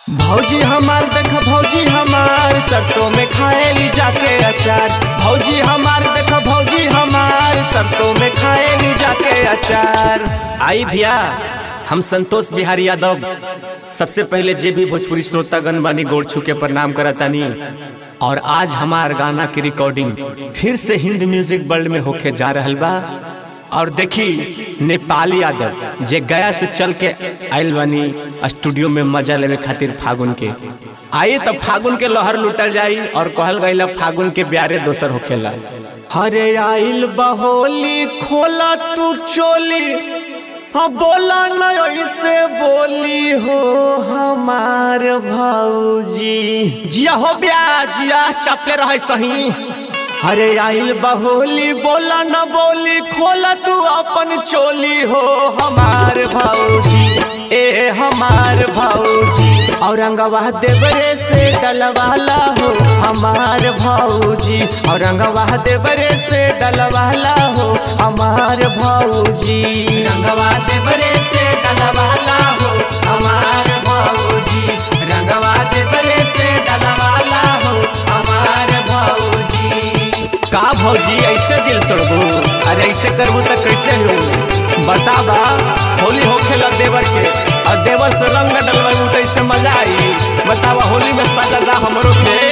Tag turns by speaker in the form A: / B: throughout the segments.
A: भौजी हमार देख भौजी हमार सरसों में खाएली जाके अचार भौजी हमार देख भौजी हमार सरसों में खाएली जाके अचार आई भैया हम संतोष बिहारी यादव सबसे पहले जे भी भोजपुरी श्रोतागण बानी गोड़ छू के प्रणाम करतानी और आज हमार गाना की रिकॉर्डिंग फिर से हिंद म्यूजिक वर्ल्ड में होके जा रहल बा और देखी नेपाली यादव जे गया से चल के आयल बनी स्टूडियो में मजा लेवे खातिर फागुन के आइए तब फागुन के लहर लुटल जाई और कहल गई फागुन के ब्यारे दोसर होखेला हरे आइल बहोली खोला तू चोली हाँ बोला न ऐसे बोली हो हमार भाऊजी जिया हो ब्या जिया चपले रहे सही अरे आइल बहोली बोला न बोली खोला तू अपन चोली हो हमार भाऊजी ए हमार भाऊजी औरंगवा देवरे से डलवाला हो हमार भाऊजी औरंगवा देवरे से डलवाला हो हमार भाऊजी रंगवा देवरे से डलवाला हो हमार भाऊजी रंगवा देवरे से डलवाला हो हमार भाऊजी का भौजी ऐसे दिल तोड़बू अरे ऐसे करबू तो कैसे हो बताबा होली होखेला देवर के और देवर से रंग डलवाई तो इससे मजा आई बतावा होली में सजा हमरो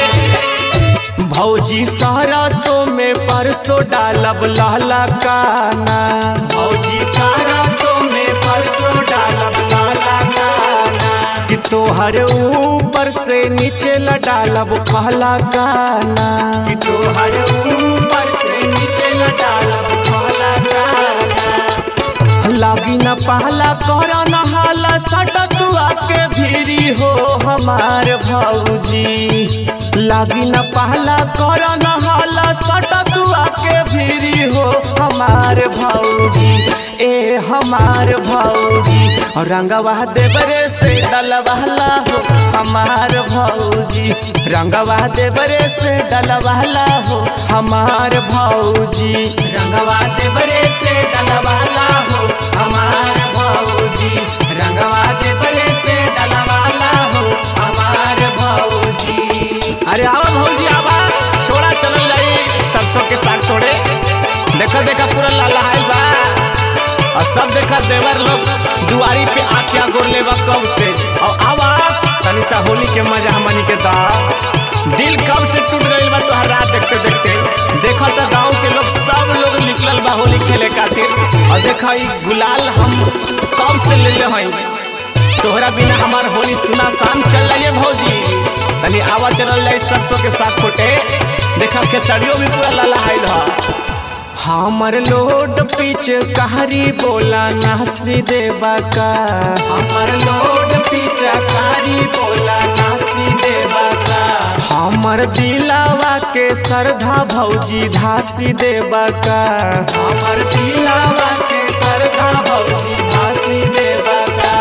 A: के भौजी सरसों में परसों डालब लहला काना भौजी सरसों में परसों डालब लहला काना कि तोहर ऊपर से नीचे ल डालब कहला गाना कि तोहर ऊपर से नीचे ल डालब कहला गाना लागी न पहला कर न हाला सट तू आके भीरी हो हमार भौजी लागी न पहला कर न हाला सट तू आके भीरी हो हमार भौजी ए हमार भौजी और रंगवा देवरे से डलवाला हो हमार भौजी रंगवा देवरे से डलवाला हो हमार भौजी रंगवा देवरे से डलवाला हो हमार भौजी रंगवा देवरे से डलवाला हो हमार भौजी अरे आवा भौजी आवा छोड़ा चलल जाई सरसों के साग तोड़े देखा देखा पूरा लाल बा और सब देखा देवर लोग दुआरी पे आख्या गोर लेवा कब से और आवा तनी सा होली के मजा हमनी के दा दिल कब से टूट गइल बा तोहर रात देखते देखते देखा तो गांव के लोग सब लोग निकलल बा होली खेले खातिर और देखा ई गुलाल हम कब से ले ले हई तोहरा बिना हमार होली सुना शाम चल रही है भौजी तनी आवा चलल जाई सरसों के साथ फोटे देखा खेसड़ियों भी पूरा लाला हाइल हा हमर लोड पीछे कहारी बोला नासी देवा का हमर लोड पीछे कहारी बोला नासी देवा का हमर दिलावा के सरधा भौजी धासी देवा का हमर दिलावा के सरधा भौजी धासी देवा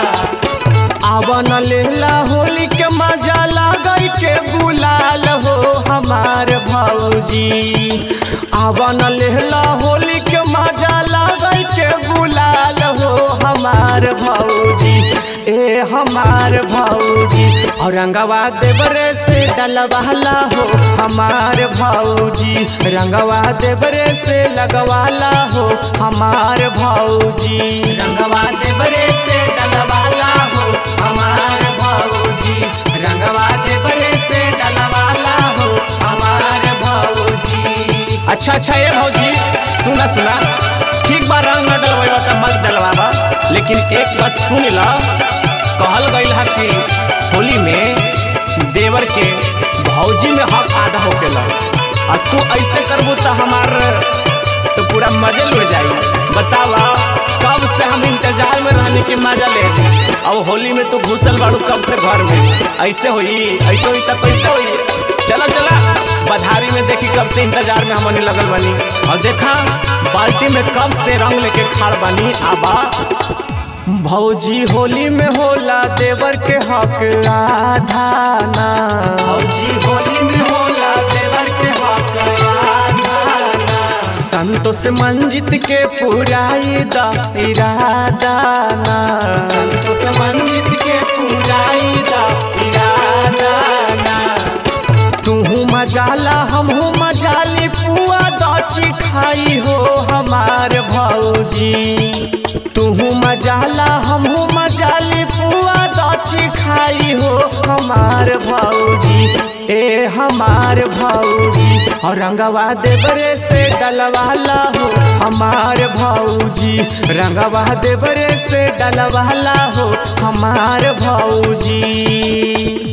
A: का आवन लेला होली के मजा लागई के बुलाल हो हमार भौजी आवन लेला होली के मजा लागई के बुलाल हो हमार भौजी ए हमार भौजी औरंगवा देवरे से डलवाला हो हमार भौजी रंगवा देवरे से लगवाला हो हमार भौजी रंगवा देवरे से डलवाला हो हमार भौजी रंगवा देवरे से डलवाला हो हमार भौजी अच्छा अच्छा ये भौजी सुना सुना ठीक बा रंग न डलवाइबा त मत डलवाबा लेकिन एक बात सुन ला कहल गइल है कि होली में देवर के भौजी में हक आधा होकेला और तू ऐसे करबू तो हमार तो पूरा मजे लुट जाई बतावा कब से हम इंतजार में रहने की मजा ले अब होली में तू घुसल बाड़ू कब से घर में ऐसे हुई ऐसे हुई तो कैसे हुई चला चला बधारी में देखी कब से इंतजार में हमने लगल बनी और देखा बाल्टी में कब से रंग लेके खाड़ बनी आबा भौजी होली में होला देवर के हक आधाना भौजी होली में होला देवर के हक आधाना संतोष मंजित के पुराई दा इरादाना संतोष मंजित के पुराई दा इरादा मजाला हमहू मजाली पुआ दची खाई हो हमार भौजी तुहू मजाला हमहू मजाली पुआ दची खाई हो हमार भौजी ए हमार भौजी और रंगवा देवरे से डलवाला हो हमार भौजी रंगवा देवरे से डलवाला हो हमार भौजी